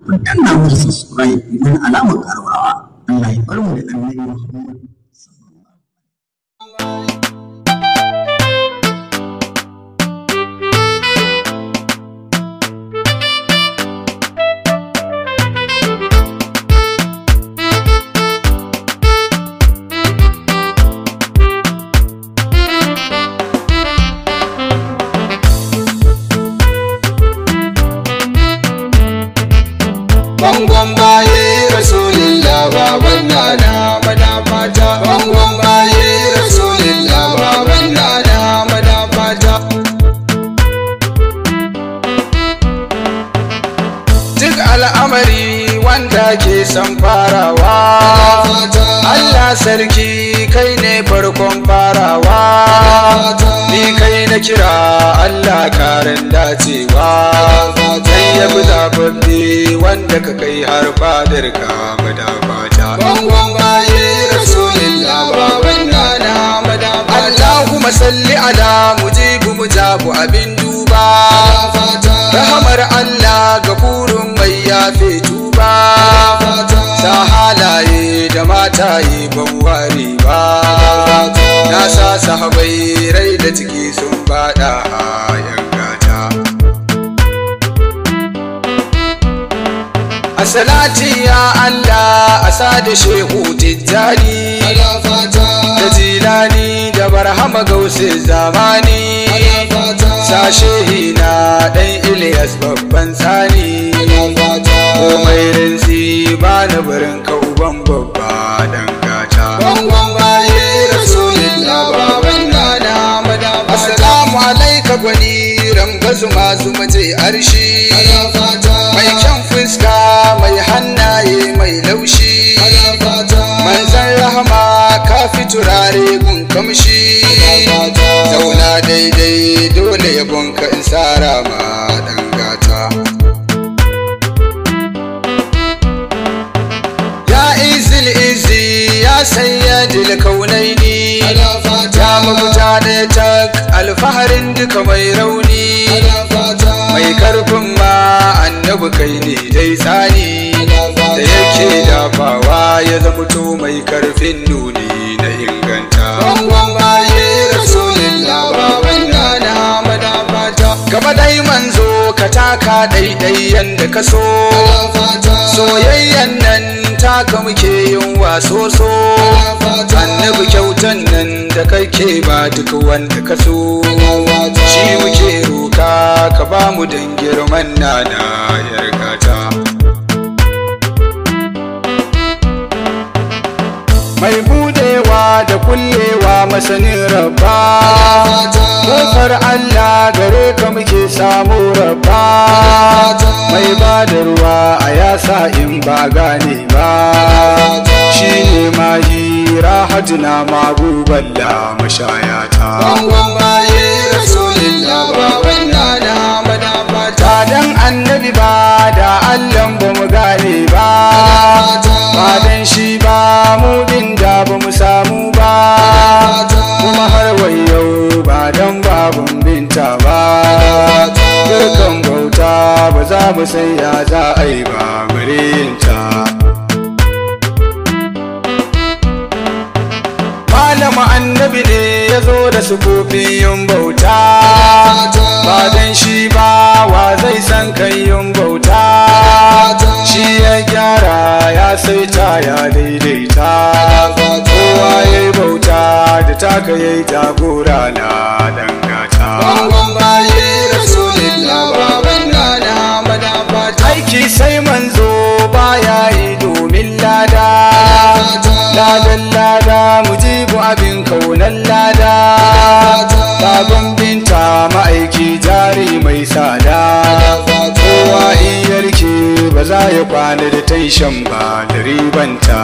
ku danna musu subscribe domin alamar karawa Allah ya bar mu da annabi Muhammad Bangon baye Rasulillah baban nana madafata Bangon baye Rasulillah baban nana madafata Duk al'amari wanda ke son farawa Allah sarki kai ne farkon farawa Ni kai na kira Allah karin dacewa Sai ya fi zababbe wanda ka kai har fadar ka madafata Bangon baye Rasulillah baban nana madafata Allahumma salli ala mujibu mujabu abin duba Rahamar Allah ga burin mai yafe tuba Ta halaye da mataye ban ware ba Na sa sahabai rai da ciki sun bada yan gata A salati ya Allah a sada shehu tijjani Da jilani da barhama gause zamani Sashe na ɗan Ilyas babban sani Komai rinsi ba na barin ka uban babba dan gata Bangon baye Rasulillah baban nana madaba Assalamu alaika gwani rambazu masu mace arshi Mai kyan fuska mai hannaye mai laushi Manzan rahama ka fi turare gun kamshi Zauna daidai dole yabonka in sara ma dan gata Ya izil izi ya sayyadil kaunaini Ya mafuta da tak alfaharin duka mai rauni Mai karfin ma annabi kai ne dai tsani Da yake dafawa ya zamuto mai karfin nuni na inganta Bangon baye Rasulillah baban nana madafata Gaba dai manzo ka taka daidai yanda ka so Soyayyan nan taka muke yin waso so Annabi kyautan nan da kake ba duk wanda ka so Shi muke roka ka ba mu dan girman nana yarkata mai budewa da kullewa masanin rabba kofar Allah gare ka muke samu rabba mai badarwa a yasa in ba gane ba shi ne mahi rahatuna maguballa mashayata dan annabi ba da Allah ba mu gane ba ba dan shi ba mu din da ba mu samu ba kuma har yau ba dan babun binta ba dukan bauta ba za mu san ya za a yi ba murinta malama annabi ne ya zo da sufofin bauta ba dan shi ba wa zai san kan yin bauta shi ya gyara ya saita ya daidaita kowa ya yi bauta da taka ya yi jagora na dangata aiki sai manzo baya yi domin lada ladan lada mujibu abin kaunan lada baban binta ma'aiki jari mai sada kowa in yarke ba za ya kwana da taishan ba da ribanta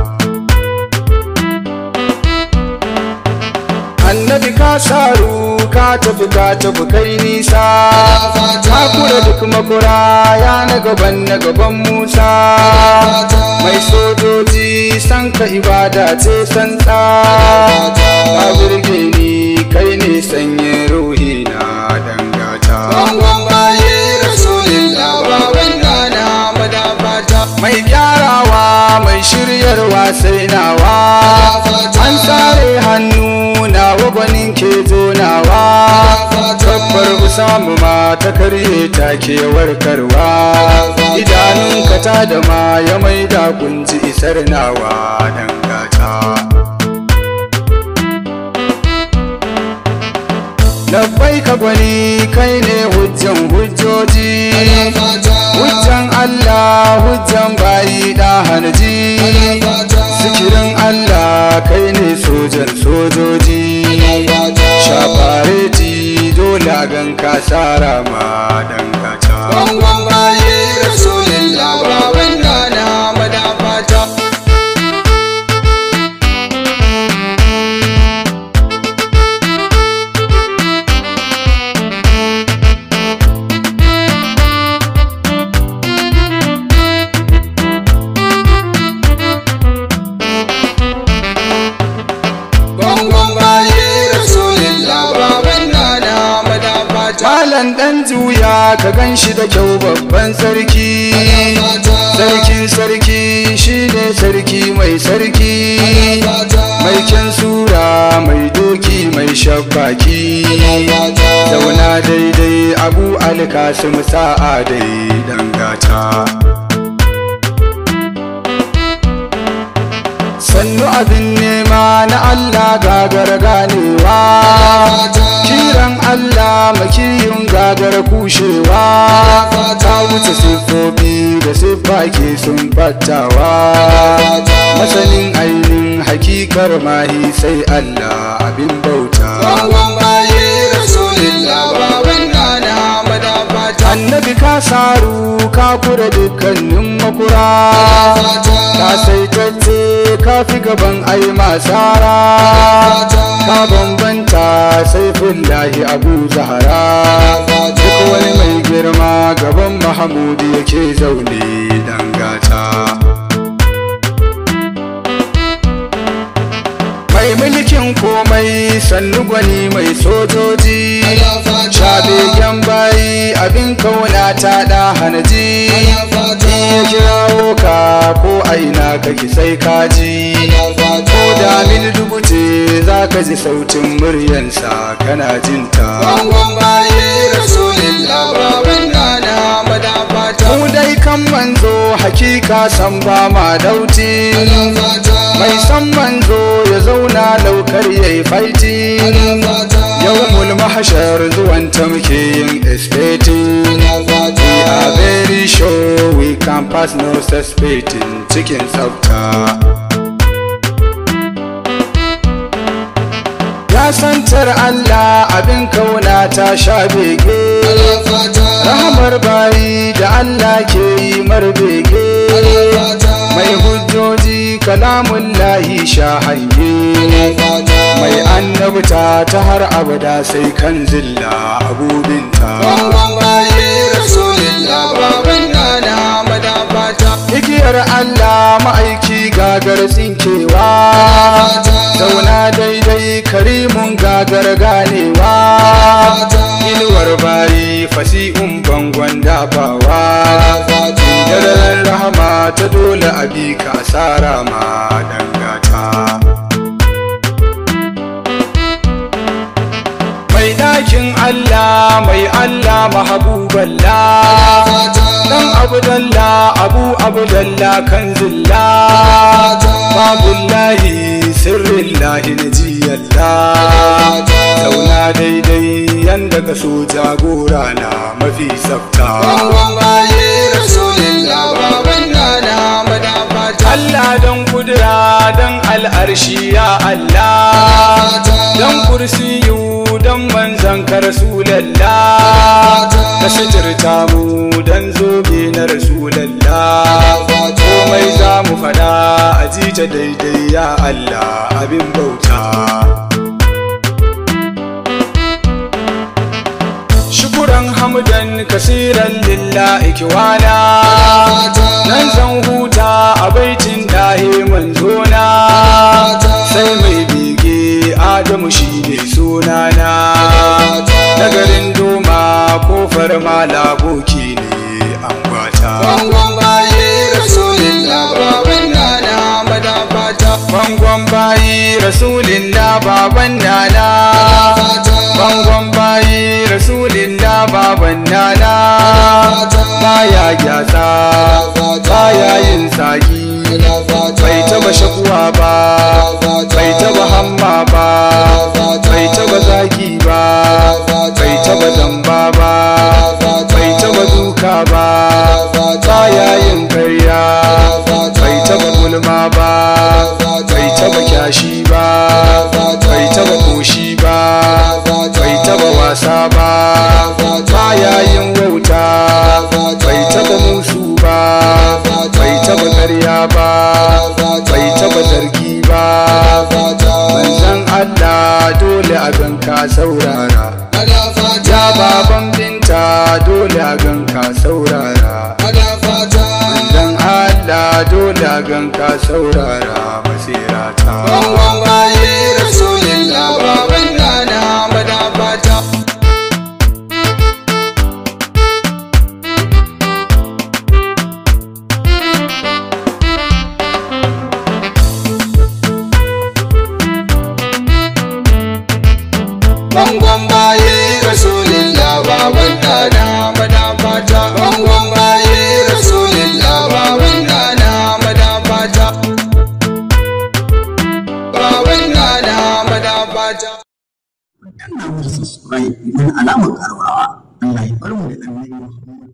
annabi ka saru ka tafi ka tafi kai nisa ka kura duk makura ya na gaban na gaban musa mai sojoji san ka ibada ce santsa ka burge ni kai ne sanye ruhi na dangata Bangon baye Rasulillah baban nana mai gyarawa mai shiryarwa sai nawa an sare hannu na gwanin ke zonawa tabbar usamu ma ta karye ta ke warkarwa idanunka ta da ma ya maida kunji isar nawa dangata labbai ka gwani kai ne hujjan hujjoji hujjan Allah hujjan bayi da hanji sikirin Allah kai ne sojan sojoji shafareti dole gan ka sara ma dangata Bangon baye Rasulullah baban nana madafata Bangon baye Rasulullah baban nana madafata Malam ɗan juya ka gan shi da kyau babban sarki Sarkin sarki shi ne sarki mai sarki Mai kyan sura mai doki mai shabbaki Zauna daidai abu alkasim sa'a dai dangata sannu abin nema na Allah gagar ganewa kiran Allah makiyin gagar kushewa ta wuce siffofi da siffa ke sun battawa masanin ainihin hakikar mahi sai Allah abin bauta Bangon baye Rasulullah baban nana madafata annabi ka saru ka kura dukkanin makura ka saitacce ka fi gaban ai masara ka bambanta saifin lahi abu zahara duk wani mai girma gaban mahamudu yake zaune dangata mai mulkin komai sannu gwani mai sojoji Shabegen bayi abin kauna ta da hanaji ya kirawo ka ko aina kake sai kaji ko da mil dubu ce za ka ji sautin muryansa kana jinta Bangon baye Rasulullah baban nana madafata mu dai kan manzo hakika san ba ma dauti mai san manzo ya zauna laukar yayi faiti yau mahashar zuwan ta muke yin estating we are very sure we can pass no suspecting cikin tsafta ya santar Allah abin kauna ta sha bege rahamar bayi da Allah ke yi marbege mai hujjoji kalamun lahi sha hange mai annabta ta har abada sai kan zilla abubinta Bangon baye Rasulullah baban nana madafata igiyar Allah ma'aiki gagar tsinkewa zauna daidai karimun gagar ganewa inuwar bayi fasi'un bangon dabawa daren rahama ta dole abi ka asara ma dangata mai ɗakin Allah mai Allah mahabuballah dan abdalla abu abdalla kan zilla babullahi sirrillahi najiyalla zauna daidai yanda ka so jagora na mafi tsafta Bangon baye Rasulullah baban nana madafata Allah don kudura don al'arshi ya Allah don kursiyu don manzan ka rasulallah ka sitirta mu don zobe na rasulallah komai za mu fada a jita daidai ya Allah abin bauta shukuran hamdan kasiran lillahi kiwana nan zan huta a baitin dahe manzona sai mai bege adamu shi ne sunana nagarin doma kofar malaboki ne an gwata Bangon baye Rasulullah rasulillah baban nana bangon bayi rasulillah baban nana baya gyatsa baya yin saki bai taba shakuwa ba bai taba hamma ba bai taba zaki ba bai taba zamba ba bai taba duka ba baya yin karya bai taba gulma ba bai taba kyashi ba bai taba koshi ba bai taba wasa ba baya yin wauta bai taba musu ba bai taba karya ba bai taba zargi ba manzan Allah dole a ganka saurara ya baban binta dole a ganka saurara manzan Allah dole a ganka saurara masirata Bangon baye Rasulillah baban nana madafata Bangon baye Rasulillah baban nana madafata Bangon baye Rasulillah baban nana madafata Baban nana madafata danna mu subscribe domin alamar karuwa Allah ya bar mu da annabi Muhammad